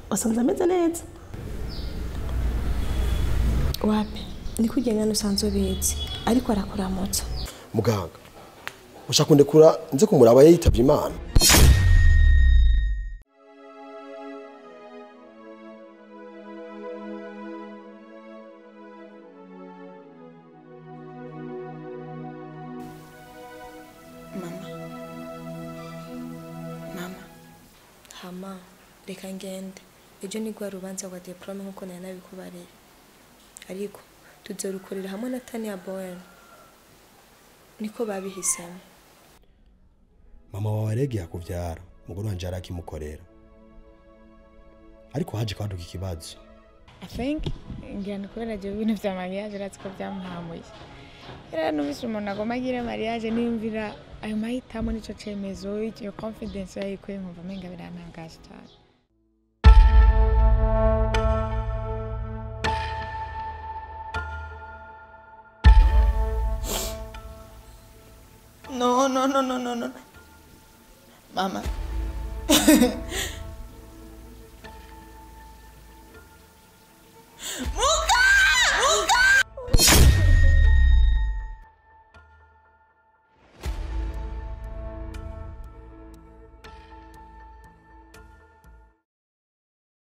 wasanze ameze neza wapi ni kurya ngana usanzwe ubizi ariko arakuramutsa muganga ushaka kundekura nze kumuraba yitavye imana mama mama hama reka ngende ejo ni rwa rubanza rwa diplome nkuko nari nabikubareye ariko tuzorukorera hamwe na tania bowen niko babihisemo mama wawe aregeye akuvyara umugore wanje arakimukorera ariko haje kwaduka ikibazo I think ngira ni kubera ibyo bintu bya mariage uratse ko byamuhamuye rero numvise umuntu agomba agire mariage niyumvira ayo mahitamo n'icyo cyemezo iyo confidence yayikuye nkumva amenga birantangaje cyane No, no, no, no, no, no. Mama.